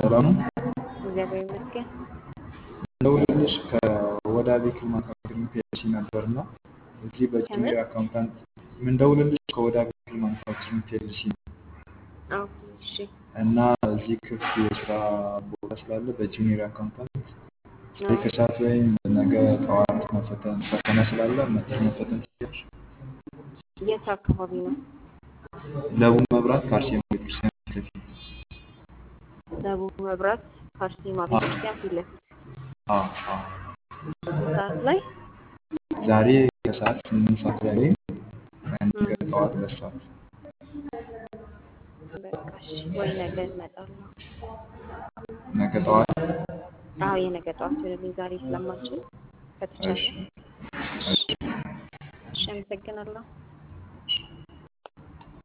ሰላም ነው። እግዚአብሔር ይመስገን። እንደውልልሽ ከወዳ ቬክል ማኑፋክቸሪንግ ፒኤልሲ ነበርና እዚህ በጁኒየር አካውንታንት ምንደውልልሽ ከወዳ ቬክል ማኑፋክቸሪንግ ፒኤልሲ ነው አዎ፣ እሺ፣ እና እዚህ ክፍት የስራ ቦታ ስላለ በጁኒየር አካውንታንት ዛሬ ከሰዓት ወይም ነገ ጠዋት መፈተን ፈተና ስላለ መጥተሽ መፈተን ትችያለሽ። የት አካባቢ ነው? ለቡ መብራት ከአርሴማ ቤተክርስቲያን ፊት ለፊት ደቡብ መብራት ከአርሴማ ቤተክርስቲያን ፊት ለፊት አዎ፣ አዎ። ስንት ሰዓት ላይ? ዛሬ ከሰዓት ስምንት ሰዓት ላይ ወይም ነገ ጠዋት ሁለት ሰዓት በቃ እሺ፣ ወይ ነገ እመጣለሁ። ነገ ጠዋት አዎ፣ የነገ ጠዋት ወደልኝ ዛሬ ስለማልችል ከተቻለ። እሺ፣ እሺ። እሺ፣ አመሰግናለሁ።